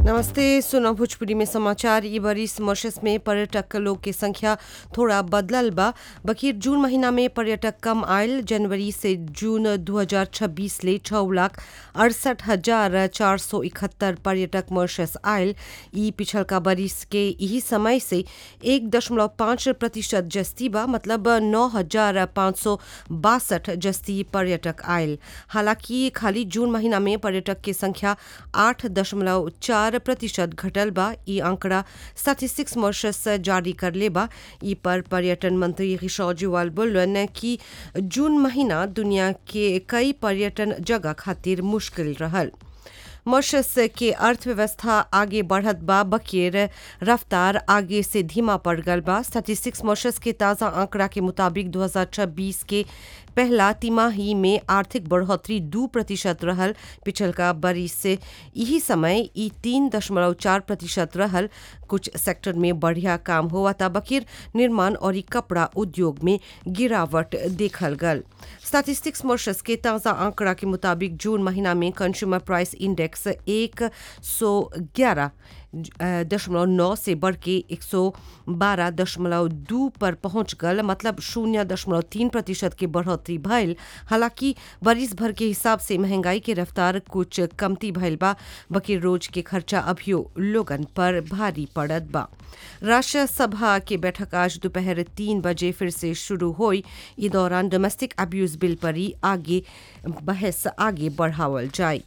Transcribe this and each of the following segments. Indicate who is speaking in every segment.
Speaker 1: नमस्ते सुना भोजपुरी में समाचार ई बरिस मॉरिशस में पर्यटक लोग के संख्या थोड़ा बदलल बा बकीर जून महीना में पर्यटक कम आयल जनवरी से जून 2026 ले छः लाख अड़सठ हजार चार सौ इकहत्तर पर्यटक मॉरिशस आयल ई पिछल का बरिस के यही समय से एक दशमलव पाँच प्रतिशत जस्ती बा मतलब नौ हजार पाँच सौ बासठ जस्ती पर्यटक आयल हालांकि खाली जून महीना में पर्यटक के संख्या आठ दशमलव चार प्रतिशत घटल बा ई आंकड़ा स्टैटिस्टिक्स मॉरिशस जारी कर ले बा ई पर पर्यटन मंत्री किशोर जुवाल बोलन कि जून महीना दुनिया के कई पर्यटन जगह खातिर मुश्किल रहल मॉरिशस के अर्थव्यवस्था आगे बढ़त बा बकेर रफ्तार आगे से धीमा पड़ गल बा स्टैटिस्टिक्स मॉरिशस के ताज़ा आंकड़ा के मुताबिक 2026 के पहला तिमाही में आर्थिक बढ़ोतरी दू प्रतिशत रहल पिछल का बरिस से यही समय ई तीन दशमलव चार प्रतिशत रहल कुछ सेक्टर में बढ़िया काम हुआ था बकीर निर्माण और ई कपड़ा उद्योग में गिरावट देखल गल स्टैटिस्टिक्स मॉरिशस के ताज़ा आंकड़ा के मुताबिक जून महीना में कंज्यूमर प्राइस इंडेक्स एक सौ ग्यारह दशमलव नौ से बढ़ के एक सौ बारह दशमलव दू पर पहुंच गल मतलब शून्य दशमलव तीन प्रतिशत के बढ़ोतरी भइल हालांकि बरिस भर के हिसाब से महंगाई के रफ्तार कुछ कमती भइल बा बकी रोज के खर्चा अभियो लोगन पर भारी पड़त बा राष्ट्र सभा के बैठक आज दोपहर तीन बजे फिर से शुरू हुई ई दौरान डोमेस्टिक अब्यूज बिल पर ही आगे बहस आगे बढ़ावल जाए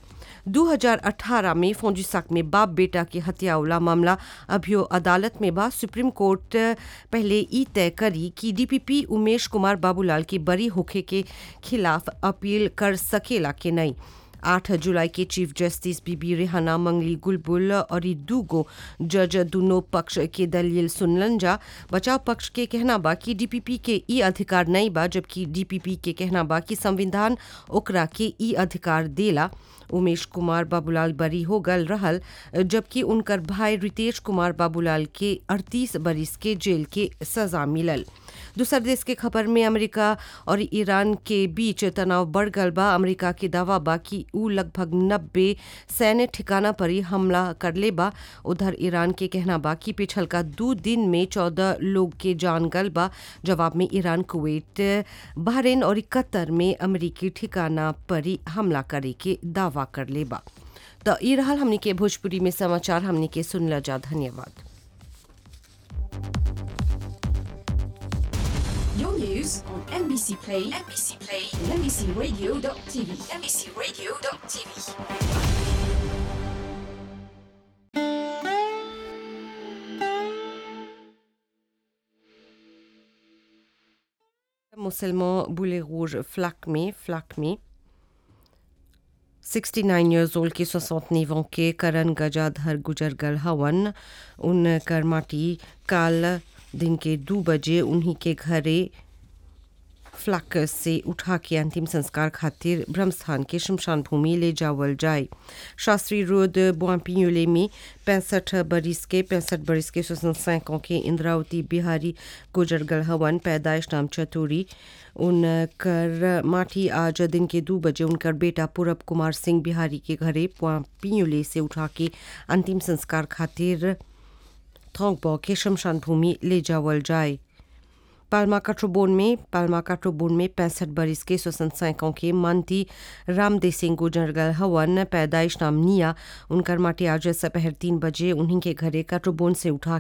Speaker 1: 2018 में फोंजिसाक में बाप बेटा की हत्या वाला मामला अभियो अदालत में बा सुप्रीम कोर्ट पहले ई तय करी कि डीपीपी उमेश कुमार बाबूलाल की बरी होखे के खिलाफ अपील कर सकेला के नहीं आठ जुलाई के चीफ जस्टिस बीबी रेहाना मंगली गुलबुल और दूगो जज दोनों पक्ष के दलील सुनलन जा बचाव पक्ष के कहना बा कि डीपीपी के ई अधिकार नहीं बा जबकि डीपीपी के कहना बा कि संविधान ओकरा के ई अधिकार देला उमेश कुमार बाबूलाल बरी हो गल रहल जबकि उनकर भाई रितेश कुमार बाबूलाल के 38 बरिस के जेल के सजा मिलल दूसर देश के खबर में अमेरिका और ईरान के बीच तनाव बढ़ गल बा अमेरिका के दावा बा कि ऊ लगभग नब्बे सैन्य ठिकाना पर ही हमला कर ले बा उधर ईरान के कहना बा कि पिछल का दो दिन में चौदह लोग के जान गल बा जवाब में ईरान कुवैत बहरीन और कतर में अमेरिकी ठिकाना पर ही हमला करे के दावा कर ले बा तो ई रहल हमनी के भोजपुरी में समाचार हमनी के सुनला जा धन्यवाद
Speaker 2: Your news on NBC Play, NBC Play, and NBCRadio.tv, NBCRadio.tv.
Speaker 1: मुसलमान बुले rouge फ्लाक में फ्लाक में 69 years old के 69 ans के करण गजाधर गुजर गल हवन उन करमाटी काल दिन के दो बजे उन्हीं के घरे फ्लक से उठा के अंतिम संस्कार खातिर ब्रह्मस्थान के शमशान भूमि ले जावल जाए शास्त्री रोड बुआपियोले में पैंसठ बरिस के पैंसठ बरिस के सैकों के इंद्रावती बिहारी गुजर गल हवन पैदाइश नाम चतुरी उनकर माठी आज दिन के दो बजे उनकर बेटा पूरब कुमार सिंह बिहारी के घरे पियोले से उठा के अंतिम संस्कार खातिर थोंगबो के शमशान भूमि ले जावल जाए पाल्मा काट्रोबोन में पाल्मा काट्रोबोन में पैंसठ बरिस के सोसन सैकों के मानती रामदे सिंह गुजरगल हवन पैदाइश नाम निया उनकर माटी आज दोपहर तीन बजे उन्हीं के घरे काट्रोबोन से उठा